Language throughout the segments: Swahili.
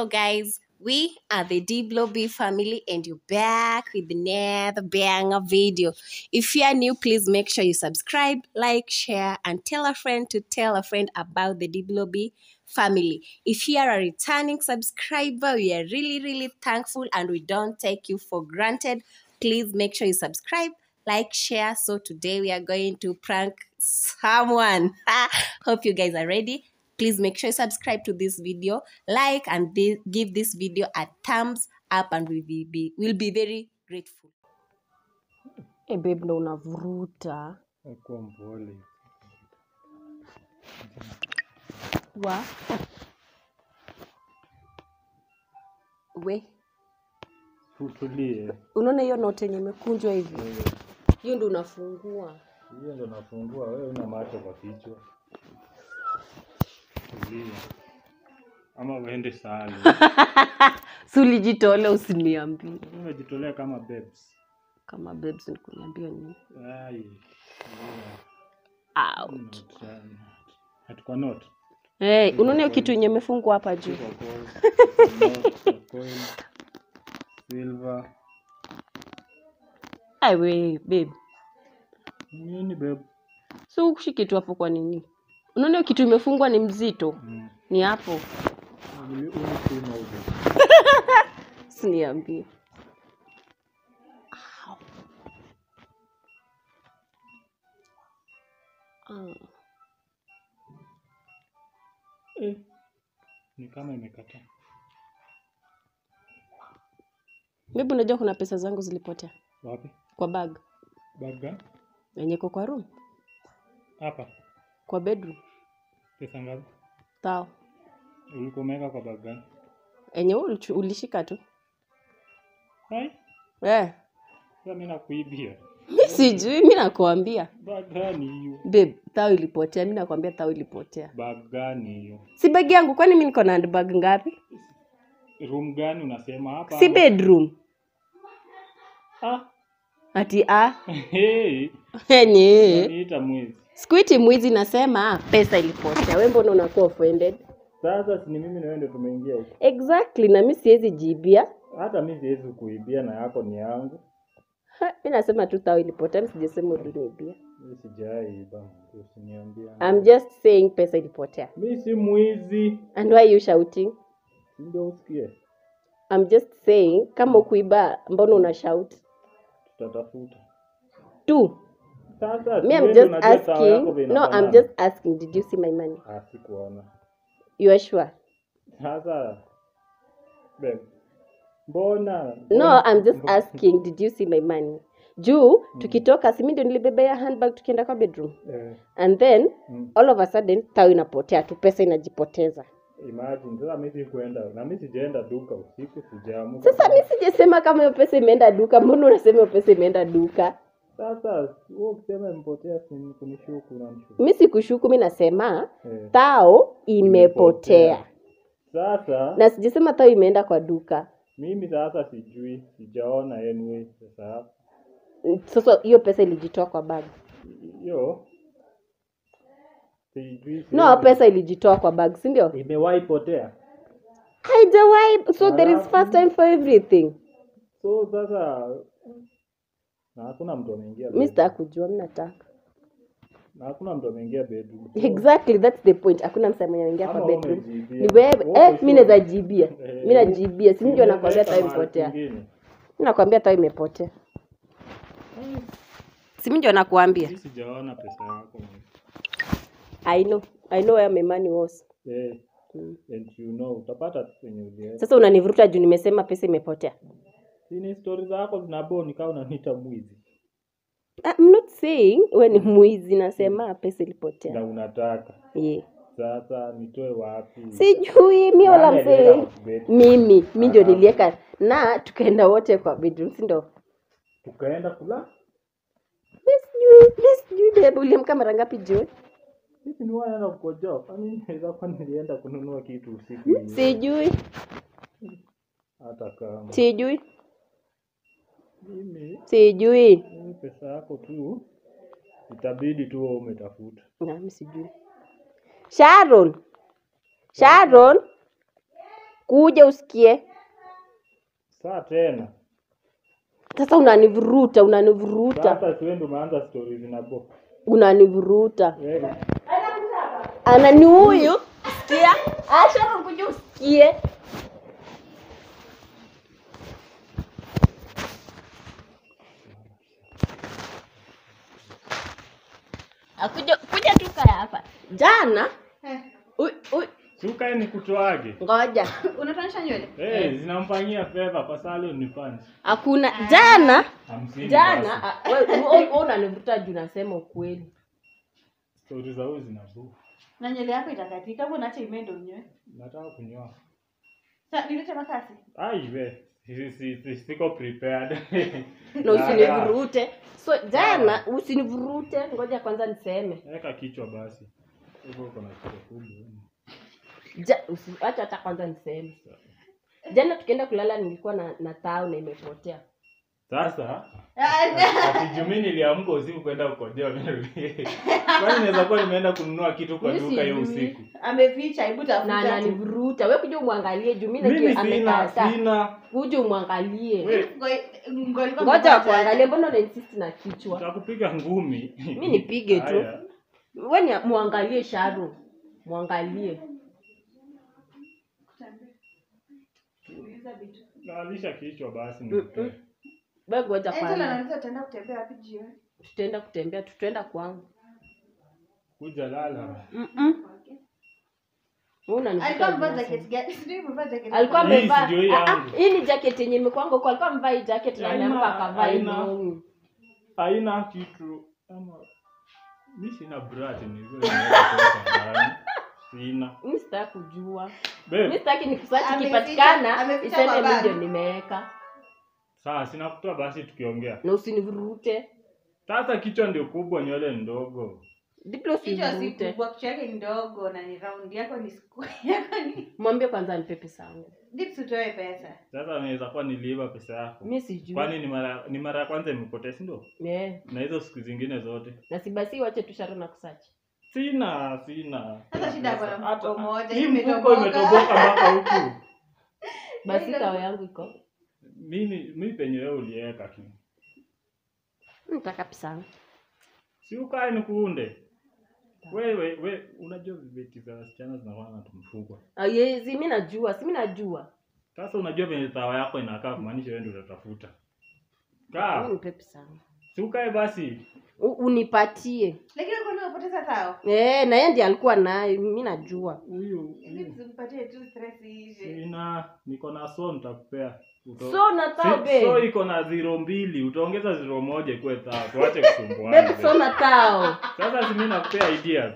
Hello, guys. We are the Diblo B family, and you're back with another banger video. If you are new, please make sure you subscribe, like, share, and tell a friend to tell a friend about the Diblo B family. If you are a returning subscriber, we are really, really thankful and we don't take you for granted. Please make sure you subscribe, like, share. So today we are going to prank someone. Hope you guys are ready. Please make sure you subscribe to this video, like, and thi- give this video a thumbs up, and we'll be, be we'll be very grateful. E babe ndo unavuruta Kuwa mpole. wa We Utulie. unaona hiyo note yenye imekunjwa hivi Wewe, hiyo ndo unafungua Hiyo ndo nafungua. Wewe una macho kwa kichwa. Tulia. Ama uende sali. si ulijitole usiniambie Umejitolea kama babes. kama babes nikuniambia nini Ai. out Hatuko not. hey, unaona hiyo kitu yenye imefungwa hapa juu Tuko gold. Not, coin. Silver. aiwe babe Nini babe? si ukushi kitu hapo kwa nini unaona hiyo kitu imefungwa ni mzito Mm. ni hapo Uli- Ulisema hivi. usiniambie Au. Ah. Eh. Ni kama imekataa. Maybe unajua kuna pesa zangu zilipotea Wapi? kwa bag Baga? yenye iko kwa room Hapa. kwa bedroom Pesa ngapi? tao Ulikuwa umeweka kwa bag gani? yenye wewe ulichu- ulishika tu Hai? eh. Sasa mimi nakuibia. mi sijui mi nakuambia Bag gani hiyo? babe thao ilipotea mi nakwambia thao ilipotea Bag gani hiyo? si bag yangu kwani mi niko na handbag ngapi Room gani unasema hapa? si bedroom Ah. ati a Hey. enye Niita mwizi. sikuiti mwizi nasema pesa ilipotea we mbona unakuwa offended Sasa si ni mimi na wewe ndio tumeingia huko. exactly na mi siwezi jibia Hata mimi siwezi kuibia na yako ni yangu. Ha, mi nasema tu thao ilipotea mi sijasema uliniibia Mimi sijaiba. Usiniambie. I'm just saying pesa ilipotea Mimi si mwizi. and why you shouting Si Ndio usikie. I'm just saying kama ukuiba mbona una shout Tutatafuta. tu Sasa me I'm wewe just unajua sawa yako asking vile no I'm inafanana. just asking did you see my money Ah, sikuona. you are sure Sasa babe. Mbona? no I'm just asking did you see my money juu tukitoka si mi ndio nilibebea handbag tukienda kwa bedroom Eh, and then mm. all of a sudden tao inapotea tu pesa inajipoteza Imagine sasa mimi sikuenda na mimi sijaenda duka usiku sijaamuka. sasa mi sijasema kama hiyo pesa imeenda duka mbona unasema hiyo pesa imeenda duka Sasa wewe ukisema imepotea si ni kunishuku na nishuku. mi sikushuku mi nasema Eh. tao imepotea Sasa na sijasema tao imeenda kwa duka mimi sasa sijui, sijaona anyway sasa sasa hiyo pesa ilijitoa kwa bag hiyo sijui. no siwezi- pesa ilijitoa kwa bag si ndio imewahi potea. haijawahi so there is Alafu- first time for everything So sasa na hakuna mtu ameingia mi bedroom. sitaka kujua mi nataka Na hakuna mtu ameingia bedroom. exactly that's the point hakuna msee mwenye anaingia Ama kwa wewe bedroom umejibia. ni wewe Uko eh, mi sure? naweza jibia Eh, mi najibia si mi ndio nakwambia Umeleta tao mahali imepotea kwingine. mi nakwambia tao imepotea si mi ndio nakuambia Mimi sijaona pesa yako. i know i know where my money was Eh, Mm. and you know utapata tu kwenye ulienda. sasa unanivuruta juu nimesema pesa imepotea Si ni story zako zinaboni kama unaniita mwizi. I'm not saying we ni mwizi nasema pesa Na ilipotea unataka. yeah. Sasa nitoe wapi? sijui mi all I'm Nani saying aliweka kwa bed? mimi mi ndio Ah. nilieka na tukaenda wote kwa bedroom si ndo Tukaenda kula. mi sijui mi sijui babe uliamka mara ngapi jioni Sisi ni wanaenda kukojoa. Kwani inaweza kuwa nilienda kununua kitu usiku. hiyo. sijui Hata kama sijui mimi sijui mimi pesa yako tu itabidi tu wewe umetafuta. nami sijui sharon sharon kuja usikie. Saa tena. Sasa unanivuruta, unanivuruta, Sasa siwendi umeanza stori zinabo. unanivuruta. Wewe Ana ni huyu, sikia. Acha kuja usikie. Akuja kuja tu kaya hapa. Jana ui, ui, si ukae nikutoage. ngoja. unatoanisha nywele Eh, zinamfanyia fedha kwa salon ni fans. Hakuna jana Hamsini. jana basi. ah, wewe wewe unanivuta juu nasema ukweli. Stori za huyu zinabu. na nywele yako itakatika hapo naacha imendo unyoe Nataka kunyoa. Sa- nilete makasi Ai we. Si, si, si, siko prepared. Na usinivurute. So jana usinivurute, ngoja kwanza niseme. Weka kichwa basi. Hivyo uko na kichwa kubwa. Ja, usi, acha hata kwanza niseme. Jana tukienda kulala nilikuwa na, na tao na imepotea. Sasa ati jumi niliamka usiku kwenda ukojea nimerudi. Kwani naweza kuwa nimeenda kununua kitu kwa Mimi duka hiyo sijui. usiku. ameficha hebu Na tafuta tu. ananivuruta. Wewe kuja umwangalie juu mimi Mimi najua sina amekata. sina. Kuja umwangalie. We, Ngo- ngo- ilikuwa Ngoja mmoja kuangalia mbona una insist na kichwa? Nitakupiga ngumi. Mimi nipige tu. Haya. Wewe ni muangalie Sharu. Muangalie. Uliza vitu. Naalisha kichwa basi Mm-mm. nikupe. Wewe ngoja Angela kwanza. anauliza utaenda kutembea wapi jioni Tutaenda kutembea, tutaenda kwangu. Kuja lala. Mm-mm. Wewe unanivuta alikuwa amevaa juu jacket nasema. gani sijui amevaa jacket alikuwa gani. Hii amevaa si ndio hii Ah, ah, yangu? hii ni jacket yenye imekwanga huko alikuwa amevaa hii jacket na Haina- ameamka akavaa hii haina- longi. Haina kitu. Ama mimi sina brat ni vile nimeweka ndani. Sina. Mimi sitaki kujua. Babe, Mimi sitaki nikusachi Ameficha- kipatikana ameficha iseme kwa mimi bag. ndio nimeweka. sawa sina kutoa basi tukiongea. Na usinivurute. Sasa kichwa ndio kubwa, nywele ndogo. Diplo kichwa si usinivurute. kubwa kichwa yake ni ndogo na ni round yako ni square yako ni Mwambie kwanza nipe pesa yangu. dips utoe pesa Sasa naweza kuwa niliiba pesa yako. Mimi sijui. Kwani ni mara ni mara ya kwanza imepotea, si ndio? Eh, Na hizo siku zingine zote. na si basi wache tu Sharon na kusachi. Sina, sina. Sasa shida yako na mfuko Hata- moja, Hii imetoboka. mfuko imetoboka mpaka huku. Basi kawa yangu iko. Mimi mimi penye wewe uliweka tu. Nataka pesa yangu. Si ukae nikuunde. Wewe we unajua vibeti za wasichana zinakuwa na tumfuko. Ah, yezi mimi najua, si mimi najua. Sasa unajua venye tawa yako inakaa kumaanisha wewe ndio utatafuta. Mimi Kaa. nipe pesa yangu. Si ukae basi. U- Unipatie. lakini kwa nini unapoteza tao Eh, na yeye ndiye alikuwa nayo, mimi najua. Huyu dips umpatie tu stress iishe sina niko na so nitakupea. Uto- So na tao Si- so babe. iko na zero mbili utaongeza zero moja ikuwe tao tuache kusumbuana Babe, so na tao. sasa si mimi nakupea ideas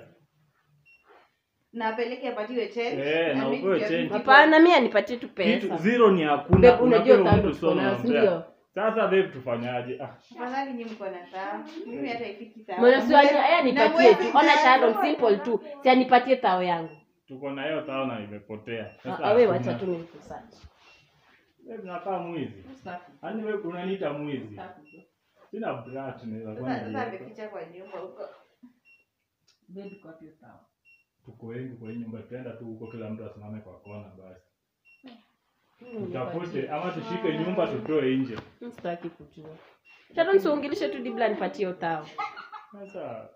na apeleke apatiwe change Eh, na mimi upewe ndio change. vitu- Hapana, mimi anipatie tu kitu pesa. zero ni hakuna Babe, unajua unapewa tano mtu so tuko nayo, si unampea. ndio? sasa babe tufanyaje ah afadhali nyinyi mko na tao mimi hata ifiki tao Mwana si wanya, yeye Na anipatie mwezi tu. Ona tatu. Sharon simple tu. Si anipatie tao yangu. tuko na hiyo tao na imepotea Sasa Ah, wewe hakuna. wacha tu nikusachi. Babe, nakaa mwizi yaani wewe unaniita mwizi sina brat naweza kuwa sasa sasa niliweka. ameficha kwa nyumba huko Babe, kwa hiyo tao. tuko wengi kwa hii nyumba tuenda tu huko kila mtu asimame kwa kona basi tutafute ama tushike nyumba tutoe nje Mimi sitaki kujua. Sharon siungilishe tu dibla nipatie hiyo tao. sasa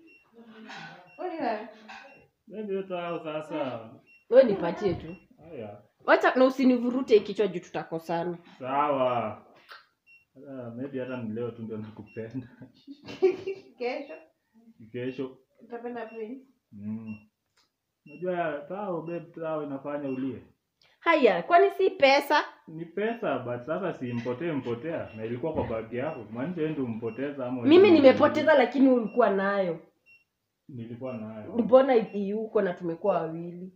Kwani wewe? babe hiyo tao sasa Wewe nipatie tu. haya Wacha na usinivurute kichwa juu tutakosana. sawa Sasa, maybe hata ni leo tu ndio nakupenda kesho kesho utapenda prince mm. unajua tao babe tao inafanya ulie Haya, kwani si pesa? ni pesa but sasa si mpotee mpotea na ilikuwa kwa bagi yako maanisha wewe ndio umpoteza ama wewe Mimi ndio- nimepoteza lakini ulikuwa nayo. nilikuwa nayo Mbona yuko na tumekuwa wawili?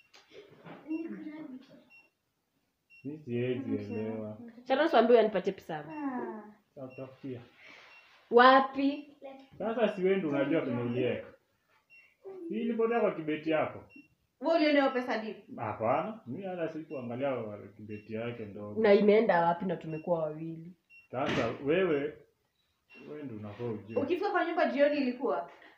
mimi siwezi elewa Sharon siambie anipatie pesa yangu. Ah. tutafutia Wapi? sasa si wewe ndio unajua penye uliweka si ilipotea kwa kibeti yako wewe uliona hiyo pesa deep hapana mimi hata sikuangalia kibeti yake ndogo Na imeenda wapi na tumekuwa wawili? sasa wewe wewe ndio unafaa ujue ukifika kwa nyumba jioni ilikuwa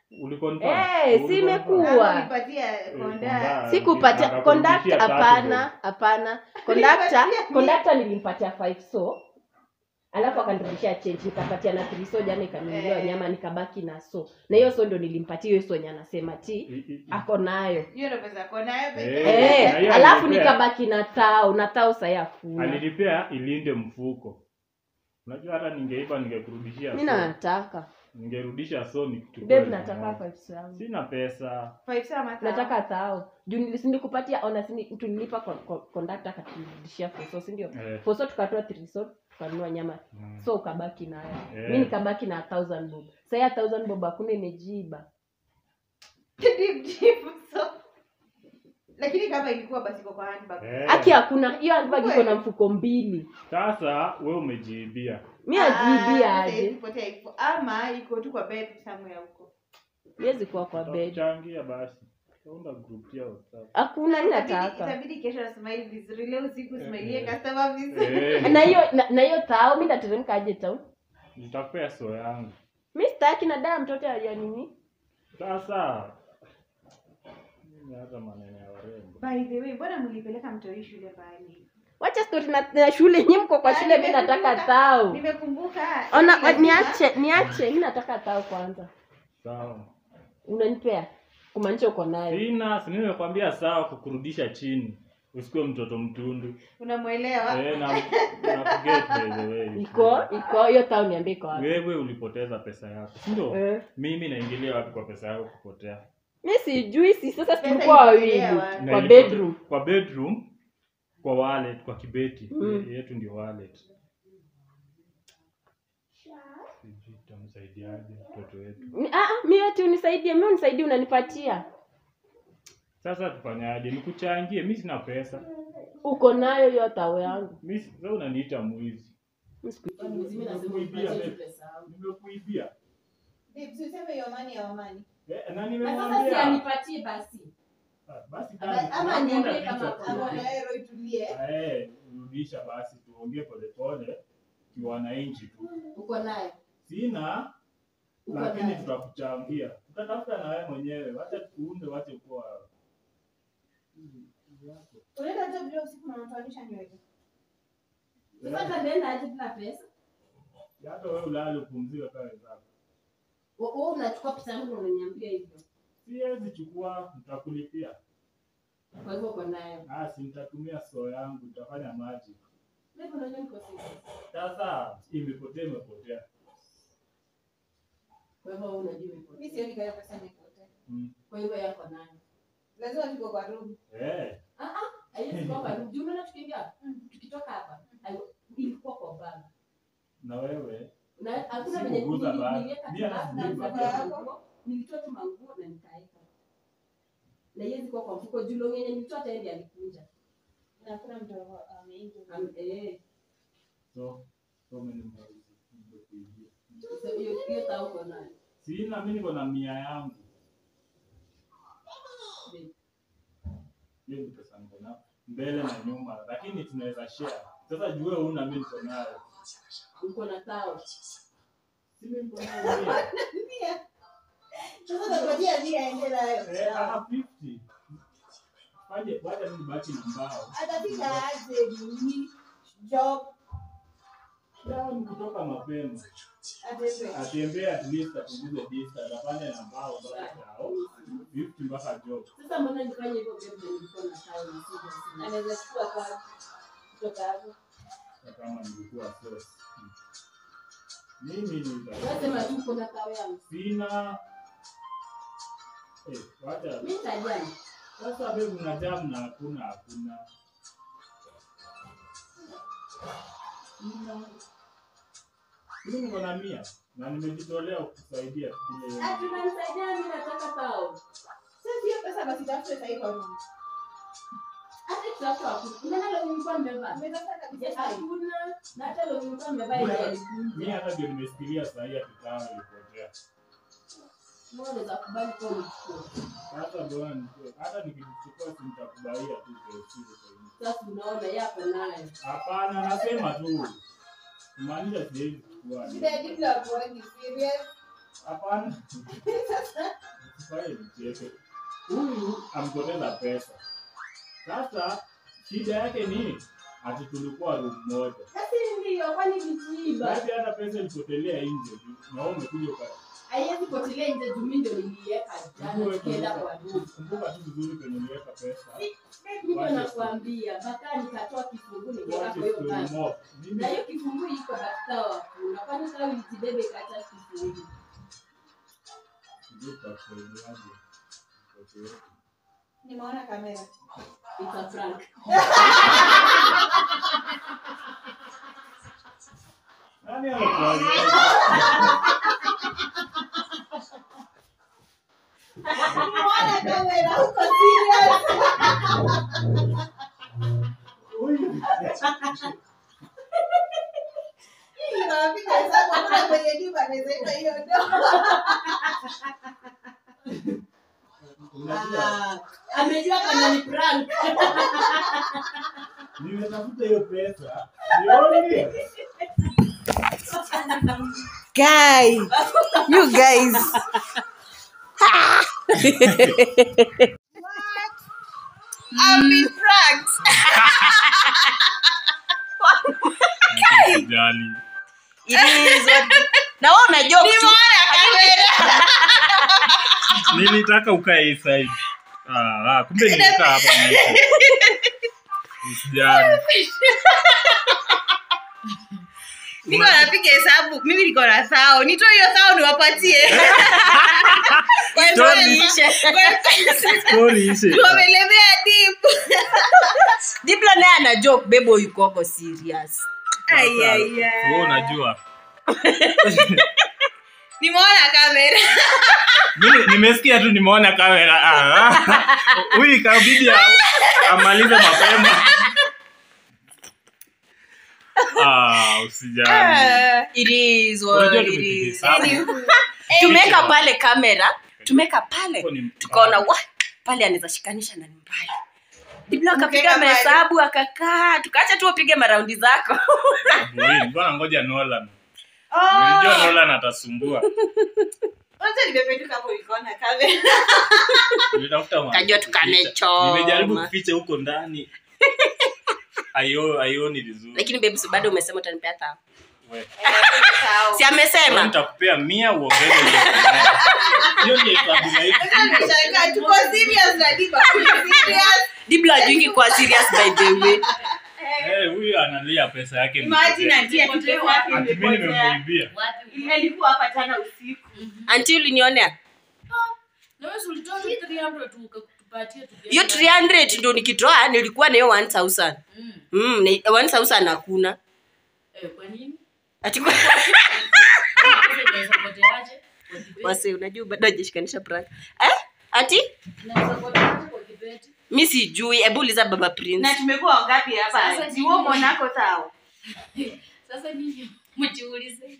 Uliconfirm? Eh, Uliconfirm? si imekuwa. Hapo nipatia konda. konda. sikupatia Akakurudishia conductor tatu hapana hapana conductor Alipatia conductor nilimpatia 5 so alafu akanirudishia change nikapatia na 3 so jana ikanunuliwa Eh. nyama nikabaki na so na hiyo so ndo nilimpatia hiyo so yenye anasema ti I- i- i- ako nayo Hiyo ndo pesa yako nayo pekee. Eh. na eh, hiyo alafu alipea. nikabaki na tao na tao sahi akuna alinipea ilinde mfuko unajua hata ningeipa ningekurudishia mi so. nataka ningerudisha so nikichukue babe elfu nataka moja. 5 so yangu sina pesa Five star mata. nataka tao juu nilis- nilikupatia ona sini tulilipa kon- kon- conductor akaturudishia foso si ndio Eh. foso tukatoa 3 so tukanunua nyama Mm. so ukabaki nayo Eh. mi nikabaki na 1000 bob saya 1000 bob hakuna imejiba Deep, deep, so. Lakini kama ilikuwa basi iko kwa handbag. Eh. haki hakuna hiyo handbag iko na Kweli? mfuko mbili sasa we umejiibia mi Ah, ajibia sasa aje isipotea iko. Ama iko tu kwa bed somewhere huko. iwezi kuwa kwa bed changia basi unda group ya WhatsApp. hakuna mi Itabidi- nataka Itabidi kesho smile vizuri. Leo usiku Eh, smilie eh. customer vizuri. Eh, na hiyo na- na hiyo tao mi nateremka aje tao nitakupea so yangu mi sitaki na daa mtoto ya nini sasa mimi hata maneno ya warembo By the way, mbona mlipeleka mtoi shule mbali? wacha stori na, na shule nyi mko kwa Ah, shule mi nataka nimekumbuka. tao Nimekumbuka. ona lazima- niache niache mi nataka tao kwanza sawa unanipea kumaanisha uko nayo sina si mimi nimekwambia sawa kukurudisha chini usikuwe mtoto mtundu Unamwelewa? eh, na, na forget by the way iko iko hiyo tao niambie iko wapi wewe ulipoteza pesa yako si ndio Eh. mimi naingilia wapi kwa pesa yako kupotea mi sijui si sasa Pesa tulikuwa wawili ilipotea wapi? Na kwa ilipote- bedroom kwa bedroom kwa wallet kwa kibeti Mm. Ye- yetu ndio wallet sijui tutamsaidiaje mtoto wetu Mi- ah, ah, mi ati unisaidie mi unisaidie unanipatia sasa tufanyaje nikuchangie mi sina pesa uko nayo hiyo tao yangu mi si- sasa unaniita mwizi Mi siku- Nimekuibia, babe. nimekuibia Babe, si useme your money, our money. Eh, na nimemwambia anipatie basi Ah, basi Ama- kazi, ama tunakwenda niambie picha kama tu. Ama na wewe itulie. Eh, rudisha basi tuongee polepole kiwananchi tu uko nayo sina Uko lakini nayo. tutakuchangia tutatafuta na wewe mwenyewe wacha tukuunde wache kuwa Unaenda job leo usiku na unatoanisha nywele. sasa nenda aje bila pesa hata wewe ulale upumzike kama wenzako wewe unachukua pesa yangu na unaniambia hivyo siwezi chukua nitakulipia kwa hivyo uko nayo ah si nitatumia soo yangu tutafanya maji mimi unajua niko serious sasa imepotea imepotea kwa hivyo wewe unajua iko Mimi sioni kama pesa imepotea. mm. kwa hivyo yako nayo Lazima tuko kwa room. eh ah ah haiwezi kuwa kwa juu unaona tukiingia tukitoka hapa hai- ilikuwa kwa bag na wewe na hakuna Si venye kuguza nili- bag. niliweka Mimi hata tu bag, sijui na bag. manguo, nilitoa tu manguo na nikaeka na iwezi kuwa kwa mfuko juu longenye nilitoa tayari alikuja Na hakuna mtu ameingia. Am- eh so so many movies nimekuibia so hiyo hiyo tao uko nayo sina mimi niko na mia yangu Babe. hiyo ni pesa niko na mbele na nyuma lakini tunaweza share sasa juu wewe una mimi niko nayo uko na tao si mimi niko nayo mia. Sasa tunangojea nia aende nayo. eh ah 50 waje waje mimi baki na mbao Atafika aje nini? Job Leo ni kutoka mapema atende. atembee at least apunguze distance afanye na mbao mpaka tao 50 mpaka job sasa mbona nifanye hivyo babe na nilikuwa na tao na sija sina Anaweza chukua kwa kutoka hapo. na kama nilikuwa source mimi Unasema nita tu uko na tao yangu sina eh wacha mimi nitajani sasa wewe una jam na hakuna hakuna sina mimi niko na mia na nimejitolea kukusaidia kile hiyo ati unanisaidia mimi nataka tao Sasa hiyo pesa basi tafute sasa kwa room. hata tutafuta wapi unaona leo nilikuwa nimevaa Umetafuta kabisa Yes, sasa. hakuna na hata leo nilikuwa nimevaa ile mimi alikunja hata ndio nimesikilia saa hii akitao ilipotea mbona unaweza kubali kwa mchukua sasa bwana nikuwe- hata nikichukua si nitakubaia tu KFC kwa hiyo sasa unaona yako nayo hapana nasema tu kumaanisha siwezi kuchukua Shida ya diplo hapo ni serious. Hapana. Usifanye mchezo. Huyu ampoteza pesa. Sasa shida yake ni ati tulikuwa room moja. Basi ndio kwani vijiiba. Basi hata pesa ilipotelea nje na wewe umekuja uka Haiwezi potelea nje juu mimi ndio niliweka jana tukienda kwa duka. kumbuka tu vizuri kwenye uliweka pesa. Ndio nakwambia mpaka nikatoa kifungu nikaweka What kwa is hiyo story basi. more? Mimi Na hiyo kifungu iko katika wakuna. Kwani sasa ulijibebe ikaacha kifungu. sijui tutakusaidiaje. Okay. Nimeona kamera. It's a prank. Nani amekuambia? Nimeona kamera uko serious. Huyu. Ninawapiga hesabu hakuna kwenye nyumba anaweza iba hiyo do. Unajua, Ah, amejua kama ni prank. nimetafuta hiyo pesa. Sioni. Guy, you guys. I've been pranked. Usijali. Na wewe una joke tu. Nimeona kamera. Nilitaka ukae hii side. Ah, ah, kumbe nilikaa hapa mwisho. Usijali. Niko napiga hesabu. Mimi niko na thao. Nitoe hiyo thao niwapatie. Kwa hivyo Story. Story ishe. wamelemea deep. Diblo naye ana joke, bebo yuko serious. Ai ai Wewe ai. unajua. Nimeona kamera. Mimi nimesikia tu nimeona kamera. Ah, ah. Huyu ikabidi a- amalize mapema. Ah, usijali. It is what Unajua it tumepiga is. hesabu. Tumeweka pale kamera, tumeweka pale. Huko ni Tukaona wa pale anaweza shikanisha na ni mbali. Diblo akapiga Mkeka pale. mahesabu akakaa, tukaacha tu upige maraundi zako. Boy, nilikuwa nangoja Nolan. Oh. Nilijua Nolan atasumbua. Kwanza nimependuka hapo nikaona kamera. Nilitafuta ma- Kajua tukanechoma. Nimejaribu kuficha huko ndani. Ayo, aioni vizuri. Lakini babe, si bado umesema utanipea tao. We. Sawa. Si amesema? Nitakupea mia uongeze hiyo. Hiyo ndio hesabu na hiyo. Sasa nimeshangaa tuko serious na Diba. Serious. Diblo ajungi kwa serious by the way. Eh, huyu analia pesa yake. Imagine imepotea. atia kitu yake Ati mimi imepotea. nimemuibia. Alikuwa hapa tena usiku. Anti ulinionea? Hiyo 300 ndio nikitoa nilikuwa na hiyo 1000. Mm, ni- 1000 hakuna. Ati kwa wase unajua bado hajashikanisha prank. Eh? Ati mi sijui, hebu uliza baba Prince. Na tumekuwa wangapi hapa? Sasa Si wewe mwanako sawa. Sasa nyinyi mjiulize,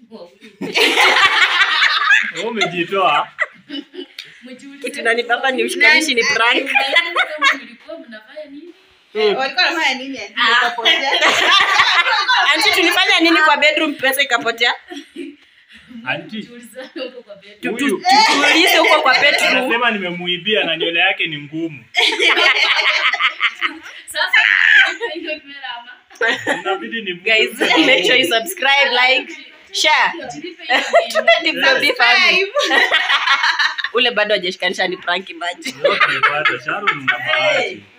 Wewe umejitoa. mjiulize. Kitu nanibamba ni ushikanishi ni prank. Kama mlikuwa mnafanya nini? Mm. Walikuwa wanafanya nini? ati nikapotea? Anti tulifanya nini kwa bedroom pesa ikapotea? Anti, Mjiulizane huko kwa bed. Tu- tu- Huyu. Tuulize huko kwa bedroom. anasema nimemuibia na nywele yake ni ngumu. Sasa hiyo kamera ama Inabidi ni Guys, make sure you subscribe, like, share. jilipe hiyo Tupe Diblo B family. Five. Ule bado hajashikanisha ni prank maji. Yote ipate. Sharon na bahati.